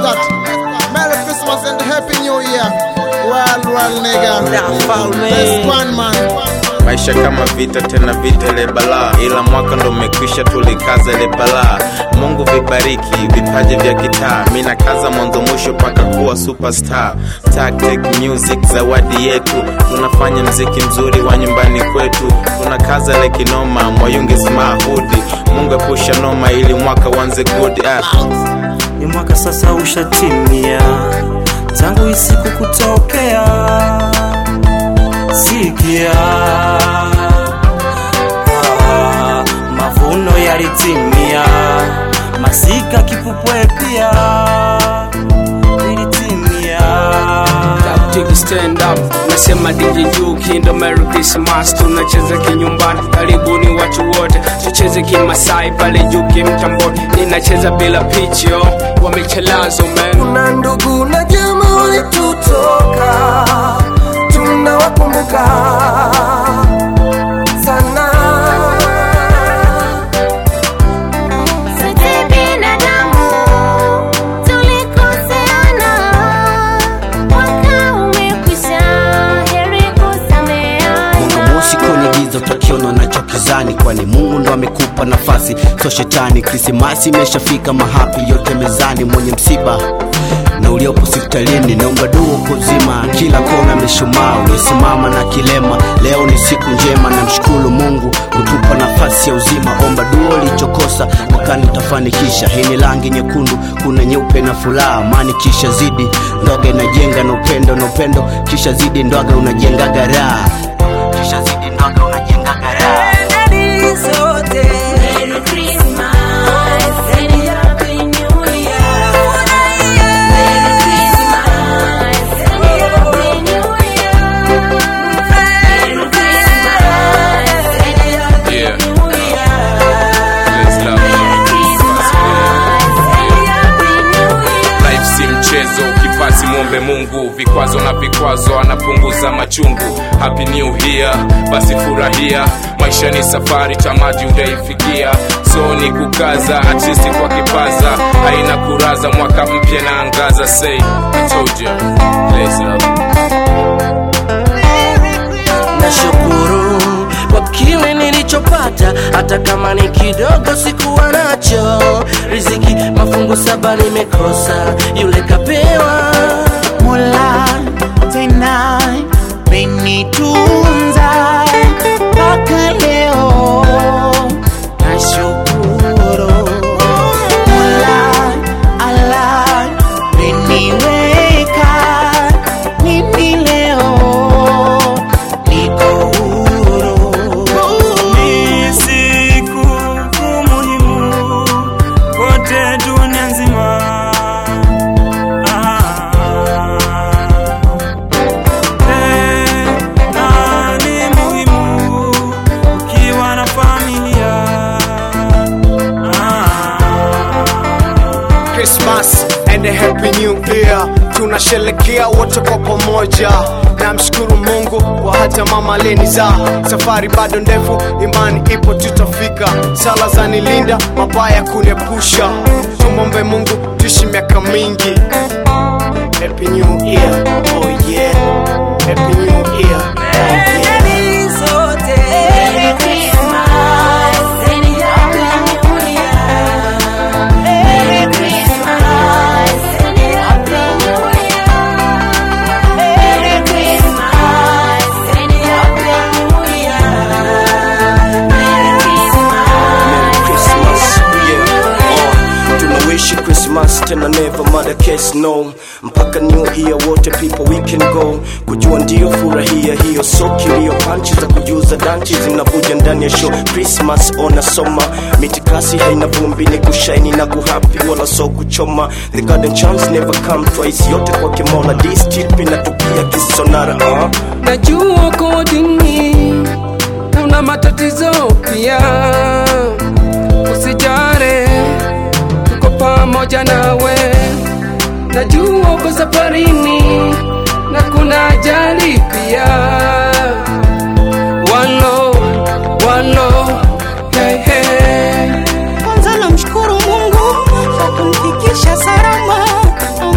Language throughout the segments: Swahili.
that. Merry Christmas and Happy New Year. Well, well, nigga. Best one, man. maisha kama vita tena vita ile balaa ila mwaka ndo umekwisha tulikaza ile balaa mungu vibariki vipaji vya kitaa mi nakaza mwanzo mwisho mpaka kuwa superstar tactic music zawadi yetu tunafanya mziki mzuri wa nyumbani kwetu tunakaza ile kinoma mwayungi smahudi mungu epusha noma ili mwaka wanze good ah. ni mwaka sasa ushatimia tangu isiku kutokea sikia ah, mavuno yalitimia masika kipupwe pia ilitimia Take stand up nasema DJ Juki ndo Merry Christmas tunacheza kinyumbani karibuni watu wote tucheze kimasai pale Juki mtamboni ninacheza bila picho wamechelazo man kuna ndugu na jamaa walitutoka tunawakumbuka sana Sote binadamu tulikoseana, mwaka umekwisha, heri kusameheana. mwanga moshi kwenye giza utakiona nachokizani kwani mungu ndo amekupa nafasi so shetani krismasi imeshafika mahapi yote mezani mwenye msiba na uliopo hospitalini naomba dua kuzima kila kona mishumaa uliosimama na kilema leo ni siku njema na mshukuru mungu kutupa nafasi ya uzima omba dua ulichokosa mwakani utafanikisha hii ni rangi nyekundu kuna nyeupe na furaha amani kisha zidi ndoga inajenga na upendo na upendo kisha zidi ndoga unajengaga raha kisha zidi ndoga unajengaga raha Heri zote Merry Christmas and Happy New Year. Merry Christmas and Happy New Year. Merry Christmas and Happy Yeah. New Year. Let's love Merry Christmas and Happy New Year. life si mchezo ukipasi mwombe mungu vikwazo na vikwazo anapunguza machungu happy new year basi furahia maisha ni safari tamati utaifikia so ni kukaza artisti kwa kipaza haina kuraza mwaka mpya na angaza say I told you. Let's love. nashukuru kwa kile nilichopata hata kama ni kidogo sikuwa nacho riziki mafungu saba nimekosa yule kapewa Mola tena menitunza mpaka leo, nashukuru Mola Allah meniweka mimi leo niko huru. ni siku muhimu kote dunia nzima Ah. Tena ni muhimu ukiwa na familia Ah. Christmas and a happy new year tunasherekea wote kwa pamoja namshukuru mungu kwa hata mama aleniza safari bado ndefu imani ipo tutafika sala za nilinda mabaya kuniepusha tumombe mungu tuishi miaka mingi happy new year oh yeah happy new year oh yeah Merry Christmas and Happy New Year. Merry Christmas and Happy New Year. Merry Christmas and Happy New Year. Merry Christmas. Yeah, uh, tunawishi Christmas tena never mother case no mpaka new year wote people we can go kujua ndio furahia hiyo so kilio panchi za kujuza danchi zinavuja ndani ya show Christmas ona soma mitikasi haina vumbi ni kushaini na kuhapi wala so kuchoma the garden chance never come twice yote kwa kimola this tip inatupia kisonara uh. najua uko dini na una matatizo pia usijare tuko pamoja nawe najua uko safarini na kuna ajali pia wano wano hey, hey. Kwanza namshukuru Mungu kwa kunifikisha salama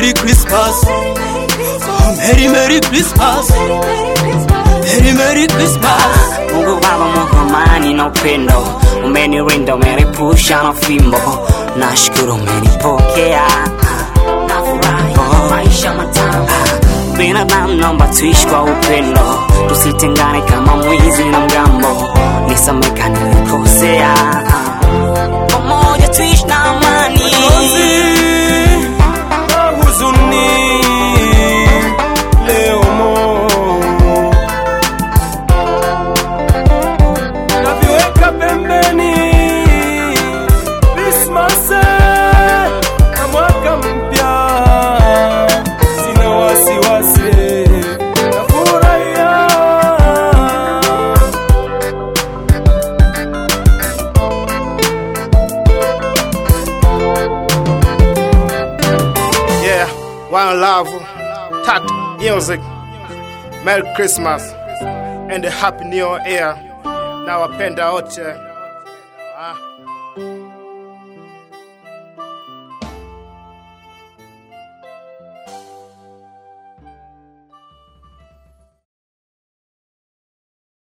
Merry Christmas. Merry Merry Christmas. Merry Merry Christmas. Mungu Baba, Mungu amani na upendo, umenirinda, umenipusha na fimbo, nashukuru umenipokea, nafurahi maisha matamu. Binadamu naomba tuishi kwa upendo, tusitengane kama mwizi na mgambo, nisameka nilikosea, pamoja tuishi na amani. na huzuni leo mo naviweka pembeni Christmas na mwaka mpya, sina wasiwasi, nafurahia Yeah, one love, tat music. Merry Christmas and a happy new year. Nawapenda wote. Ah.